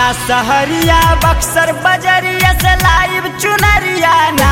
आरा सहरिया बक्सर बजरिया से लाइव चुनरिया ना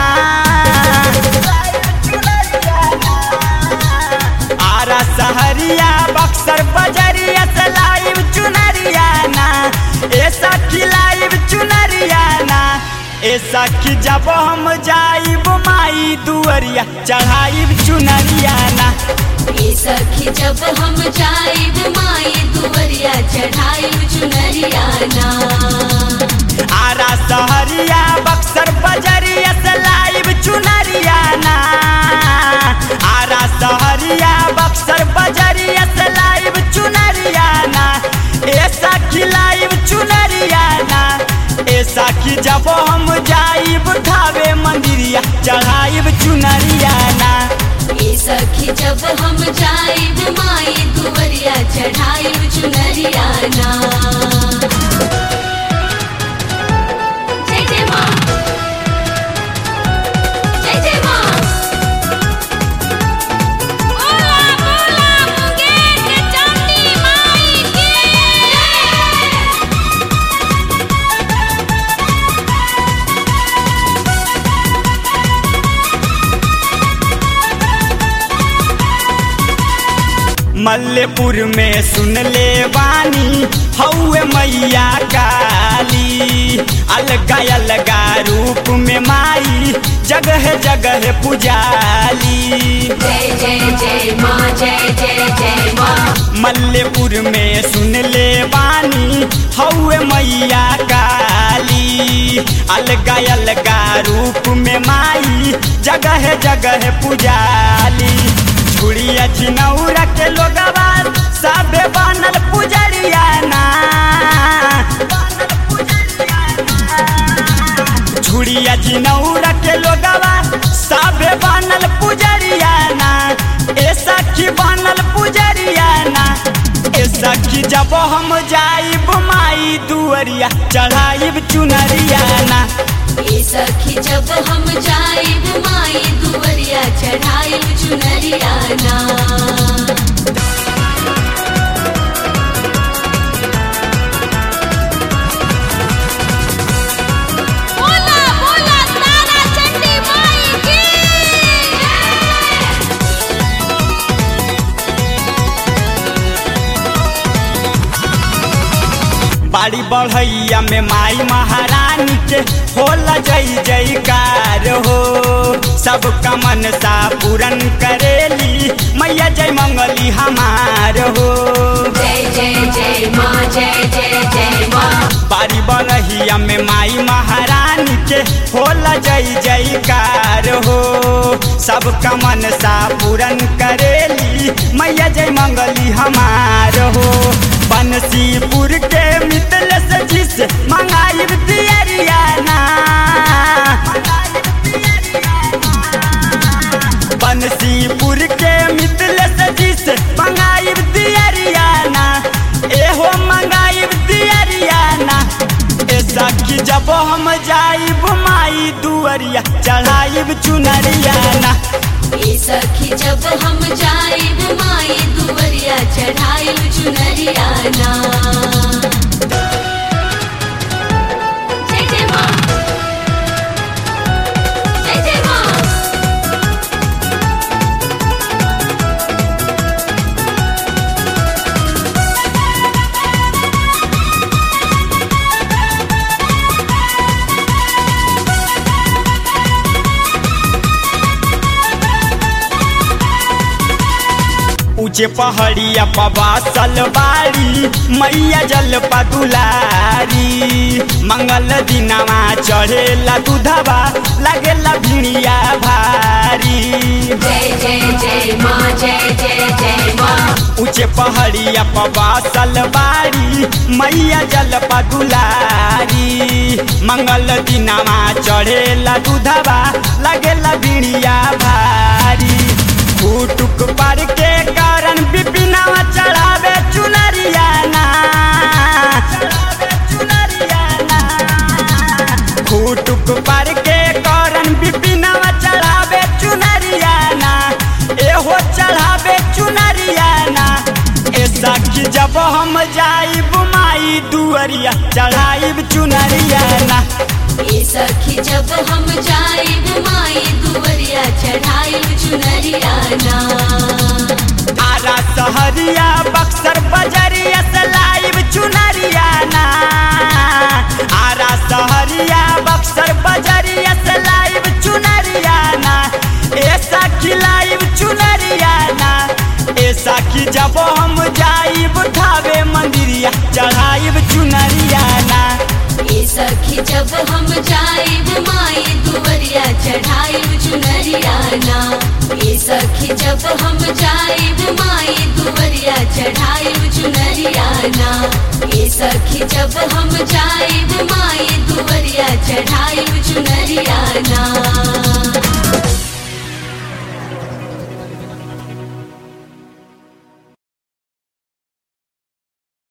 आरा सहरिया बक्सर बजरिया से लाइव चुनरिया ना ऐसा की लाइव चुनरिया ना ऐसा की जब हम जाइब माई दुअरिया चढ़ाइब चुनरिया ना ए सखी जब हम जाइब माई दुवरिया चढ़ाइब चुनरिया ना आरा सहरिया बक्सर बजरिया से लाइव चुनरिया ना आरा सहरिया बक्सर बजरिया से लाइव चुनरिया ना ऐसा की लाइव चुनरिया ना ऐसा की जब हम जाइब ठावे मंदिरिया चढ़ाइब चुनरिया ना ए सखी जब हम जाइब माई दुवरिया चढ़ाइब चुनरिया ना जय जय माँ जय जय माँ बोला बोला मुंगेर के चांदी माई की मल्लेपुर में सुन ले वानी हौवे मैया काली अलगा अलगा रूप में माई जगह जगह पुजाली जय जय जय माँ जय जय जय माँ मल्लेपुर में सुन ले वानी हौवे मैया काली अलगा अलगा रूप में माई जगह जगह पुजाली छुड़िया चिनौरा के लोगवा सबे बनल पुजरिया ना छुड़िया चिनौरा के लोगवा सबे बनल पुजरिया ना ऐसा की बनल पुजरिया ना ऐसा की जब हम जाइब माई दुअरिया चढ़ाइब चुनरिया ना ए सखी जब हम जाइब माई दुवरिया चढ़ाइब चुनरिया ना बोला बोला तारा चंडी माई की बाड़ी बढ़ैया में माई महारानी के होला जय जयकार हो सबका मनसा पूरन करेली मैया जय मंगली हमार हो जय जय जय माँ जय जय जय माँ बाड़ी बढ़ैया में माई महारानी के होला जय जयकार हो सबका मनसा पूरन करेली मैया जय मंगली हमार हो बंसीपुर के मितल से जिस मंगाइब दियरिया ना बंसीपुर के मितल से जिस मंगाइब दियरिया ना एहो मंगाइब दियरिया ना ऐसा की जब हम जाइब माई दुअरिया चढ़ाइब चुनरिया ना ए सखी जब हम जाइब माई दुवरिया चढ़ाइब चुनरिया ना जय जय माँ जय जय माँ ऊंचे पहाड़िया पबासल बाड़ी मैया जल पदुलारी मंगल दिनवा चढ़ेला दूधवा लगेला भिड़िया भारी जय जय जय माँ जय जय जय माँ ऊंचे पहाड़िया पबासल बाड़ी मैया जल पदुलारी मंगल दिनवा चढ़ेला दूधवा लगेला भिड़िया भारी फूटुक पर के कारण बिपिनवा चढ़ावे चुनरिया ना फूटुक पर के कारण बिपिनवा चढ़ावे चुनरिया ना एहो चढ़ावे चुनरिया ना ऐसा कि जब हम जाइब माई माई दुअरिया चढ़ाइब चुनरिया ना ए सखी जब हम जाइब माई दुवरिया चढ़ाइब चुनरिया ना आरा सहरिया बक्सर बजरिया से लाइब चुनरिया ना आरा सहरिया बक्सर बजरिया से लाइब चुनरिया ना ऐसा खिलाइब चुनरिया ना ऐसा कि जब हम जाइब ठावे मंदिरिया चढ़ाइब चुनरिया ना ए सखी जब हम जाइब माई दुवरिया चढ़ाइब चुनरिया ना ए सखी जब हम जाइब माई दुवरिया चढ़ाइब चुनरिया ना ए सखी जब हम जाइब माई दुवरिया चढ़ाइब चुनरिया ना